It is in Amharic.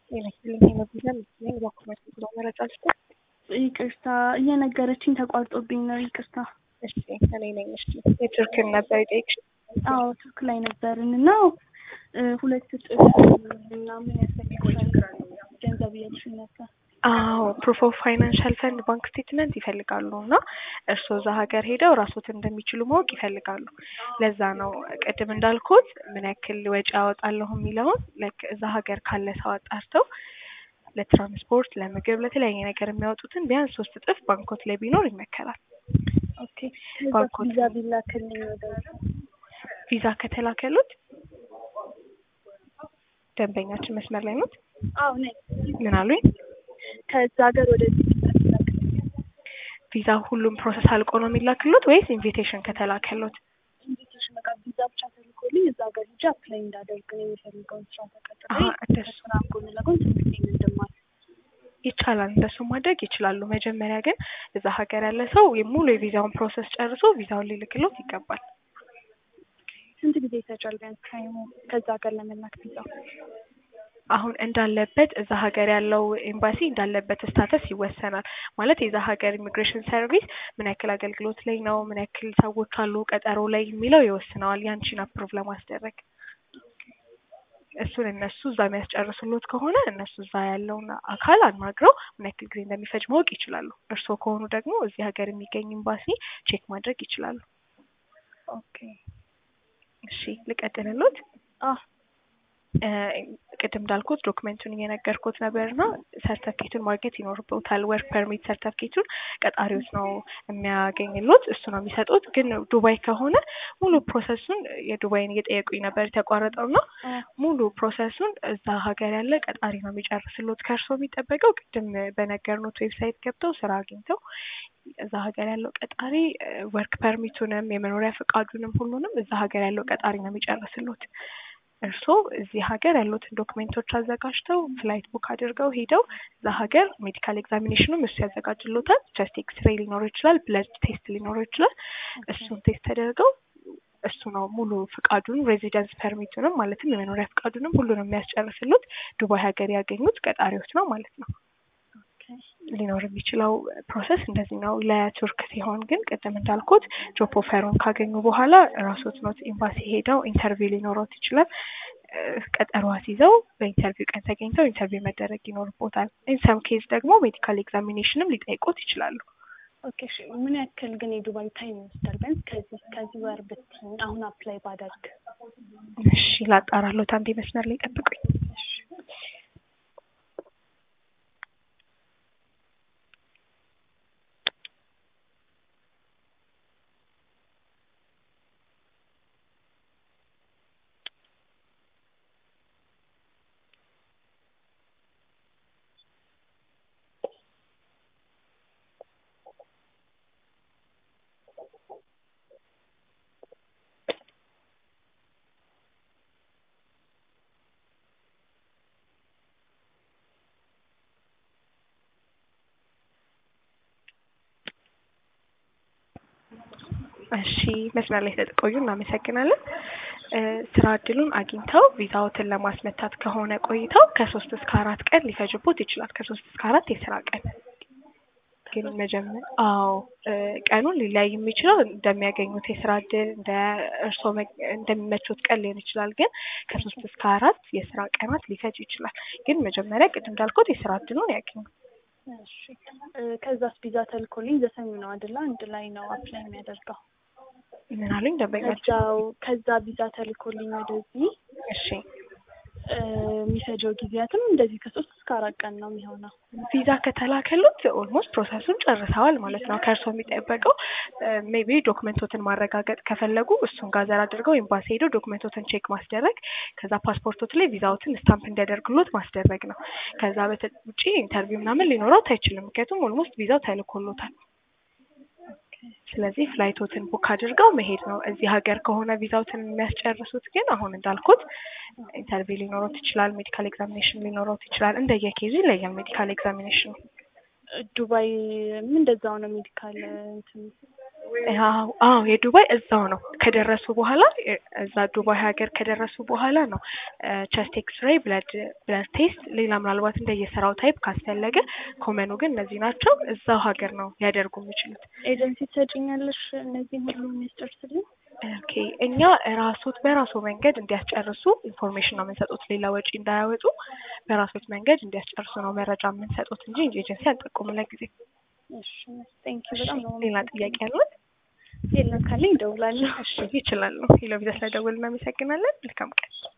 ይመስለኝ የመጉዛ መስለኝ በኩመት ብሎ መረጃ ስቶ ይቅርታ እየነገረችኝ ተቋርጦብኝ ነው። ይቅርታ። እሺ እኔ ነኝ። እሺ የቱርክን ነበር የጠየቅሽ? አዎ ቱርክ ላይ ነበርን እና ሁለት እጥፍ ምናምን ያስፈልጋል ገንዘብ እያልሽኝ ነበር። አዎ ፕሩፍ ኦፍ ፋይናንሻል ፈንድ ባንክ ስቴትመንት ይፈልጋሉ እና እርስዎ እዛ ሀገር ሄደው ራስዎትን እንደሚችሉ ማወቅ ይፈልጋሉ። ለዛ ነው ቅድም እንዳልኩት ምን ያክል ወጪ ያወጣለሁ የሚለውን ላይክ እዛ ሀገር ካለ ሰው አጣርተው ለትራንስፖርት፣ ለምግብ፣ ለተለያየ ነገር የሚያወጡትን ቢያንስ ሶስት እጥፍ ባንኮት ላይ ቢኖር ይመከራል። ኦኬ ቪዛ ቢላክልኝ ወደ ቪዛ ከተላከሉት ደንበኛችን መስመር ላይ ኖት? አዎ ነኝ። ምን አሉኝ? ከዛ ሀገር ወደዚህ ቪዛ ሁሉም ፕሮሰስ አልቆ ነው የሚላክሉት ወይስ ኢንቪቴሽን ከተላከሉት? ኢንቪቴሽን በቃ ቪዛ ብቻ ተልኮልኝ እዛ ሀገር ሄጄ አፕላይ እንዳደርግ ነው የሚፈልገውን ስራ ተቀጥሬ አሀ፣ እንደሱ ከስራ ጎን ለጎን ትምህርቴን እንድማር ይቻላል። እንደሱ ማድረግ ይችላሉ። መጀመሪያ ግን እዛ ሀገር ያለ ሰው ሙሉ የቪዛውን ፕሮሰስ ጨርሶ ቪዛውን ሊልክሎት ይገባል። ስንት ጊዜ ይፈጃል ቢያንስ ታይሙ ከዛ ሀገር ለመላክ ቪዛ? አሁን እንዳለበት እዛ ሀገር ያለው ኤምባሲ እንዳለበት ስታተስ ይወሰናል። ማለት የዛ ሀገር ኢሚግሬሽን ሰርቪስ ምን ያክል አገልግሎት ላይ ነው፣ ምን ያክል ሰዎች አሉ ቀጠሮ ላይ የሚለው ይወስነዋል ያንቺን አፕሩቭ ለማስደረግ። እሱን እነሱ እዛ የሚያስጨርሱሎት ከሆነ እነሱ እዛ ያለውን አካል አናግረው ምን ያክል ጊዜ እንደሚፈጅ ማወቅ ይችላሉ። እርስዎ ከሆኑ ደግሞ እዚህ ሀገር የሚገኝ ኤምባሲ ቼክ ማድረግ ይችላሉ። ኦኬ እሺ ልቀጥልሎት? አህ ቅድም እንዳልኩት ዶክመንቱን እየነገርኩት ነበርና ሰርተፍኬቱን ማግኘት ይኖርበታል። ወርክ ፐርሚት ሰርተፍኬቱን ቀጣሪዎች ነው የሚያገኝሎት፣ እሱ ነው የሚሰጡት። ግን ዱባይ ከሆነ ሙሉ ፕሮሰሱን የዱባይን እየጠየቁኝ ነበር የተቋረጠውና ሙሉ ፕሮሰሱን እዛ ሀገር ያለ ቀጣሪ ነው የሚጨርስሎት። ከእርስዎ የሚጠበቀው ቅድም በነገርኖት ዌብሳይት ገብተው ስራ አግኝተው እዛ ሀገር ያለው ቀጣሪ ወርክ ፐርሚቱንም የመኖሪያ ፈቃዱንም ሁሉንም እዛ ሀገር ያለው ቀጣሪ ነው የሚጨርስሎት። እርስዎ እዚህ ሀገር ያሉትን ዶክሜንቶች አዘጋጅተው ፍላይት ቡክ አድርገው ሄደው እዛ ሀገር ሜዲካል ኤግዛሚኔሽኑም እሱ ያዘጋጅሎታል። ቸስት ኤክስሬይ ሊኖረው ይችላል፣ ብለድ ቴስት ሊኖረው ይችላል። እሱን ቴስት ተደርገው እሱ ነው ሙሉ ፍቃዱን ሬዚደንስ ፐርሚቱንም ማለትም የመኖሪያ ፍቃዱንም ሁሉንም የሚያስጨርስሉት ዱባይ ሀገር ያገኙት ቀጣሪዎች ነው ማለት ነው። ሊኖር የሚችለው ፕሮሰስ እንደዚህ ነው። ለቱርክ ሲሆን ግን ቅድም እንዳልኩት ጆብ ኦፈሩን ካገኙ በኋላ ራሶት ኖት ኤምባሲ ሄደው ኢንተርቪው ሊኖሮት ይችላል። ቀጠሮ አስይዘው በኢንተርቪው ቀን ተገኝተው ኢንተርቪው መደረግ ይኖርቦታል። ኢንሰም ኬዝ ደግሞ ሜዲካል ኤግዛሚኔሽንም ሊጠይቁት ይችላሉ። ኦኬ እሺ። ምን ያክል ግን የዱባይ ታይም ይወስዳል? ቢያንስ ከዚህ ከዚህ ወር ብትይኝ አሁን አፕላይ ባደርግ። እሺ ላጣራሎት፣ አንዴ መስመር ላይ ጠብቁኝ። እሺ መስመር ላይ ስለተቆዩ እናመሰግናለን። ስራ እድሉን አግኝተው ቪዛዎትን ለማስመታት ከሆነ ቆይተው ከሶስት እስከ አራት ቀን ሊፈጅቦት ይችላል። ከሶስት እስከ አራት የስራ ቀን ግን መጀመር አዎ ቀኑን ሊለያይ የሚችለው እንደሚያገኙት የስራ እድል እንደ እርስዎ እንደሚመቹት ቀን ሊሆን ይችላል። ግን ከሶስት እስከ አራት የስራ ቀናት ሊፈጅ ይችላል። ግን መጀመሪያ ቅድም እንዳልኩት የስራ እድሉን ያገኙ። እሺ ከዛስ ቪዛ ተልኮልኝ ዘሰኙ ነው አይደለ? አንድ ላይ ነው አፕላይ የሚያደርገው። ምን አሉኝ ደንበኛቸው? ከዛው ከዛ ቪዛ ተልኮልኝ ወደዚህ እሺ የሚፈጀው ጊዜያትም እንደዚህ ከሶስት እስከ አራት ቀን ነው የሚሆነው። ቪዛ ከተላከሉት ኦልሞስት ፕሮሰሱን ጨርሰዋል ማለት ነው። ከእርስዎ የሚጠበቀው ሜቢ ዶክመንቶትን ማረጋገጥ ከፈለጉ እሱን ጋዘር አድርገው ኤምባሲ ሄደው ዶክመንቶትን ቼክ ማስደረግ፣ ከዛ ፓስፖርቶት ላይ ቪዛዎትን ስታምፕ እንዲያደርግሎት ማስደረግ ነው። ከዛ ውጪ ኢንተርቪው ምናምን ሊኖረው አይችልም። ምክንያቱም ኦልሞስት ቪዛው ተልኮሎታል። ስለዚህ ፍላይቶትን ቡክ አድርገው መሄድ ነው። እዚህ ሀገር ከሆነ ቪዛውትን የሚያስጨርሱት ግን አሁን እንዳልኩት ኢንተርቪው ሊኖሮት ይችላል፣ ሜዲካል ኤግዛሚኔሽን ሊኖሮት ይችላል። እንደየኬዙ ይለያል ሜዲካል ኤግዛሚኔሽኑ። ዱባይ ምን እንደዛው ነው ሜዲካል እንትን አዎ አዎ የዱባይ እዛው ነው ከደረሱ በኋላ እዛ ዱባይ ሀገር ከደረሱ በኋላ ነው ቸስት ኤክስሬይ ብለድ ብለድ ቴስት ሌላ ምናልባት እንደየስራው ታይፕ ካስፈለገ ኮመኑ ግን እነዚህ ናቸው እዛው ሀገር ነው ሊያደርጉ የሚችሉት ኤጀንሲ ትሰጪኛለሽ እነዚህን ሁሉ የሚያስጨርስልኝ? ኦኬ እኛ ራሶት በራሱ መንገድ እንዲያስጨርሱ ኢንፎርሜሽን ነው የምንሰጡት ሌላ ወጪ እንዳያወጡ በራሶት መንገድ እንዲያስጨርሱ ነው መረጃ የምንሰጡት እንጂ ኤጀንሲ አንጠቁም ለጊዜ እሺ ቴንኪው በጣም ነው ሌላ ጥያቄ ያለን የለም ካለኝ እደውላለሁ። እሺ ይችላሉ ሄሎ ቪዛ ስለደወልን እናመሰግናለን መልካም ቀን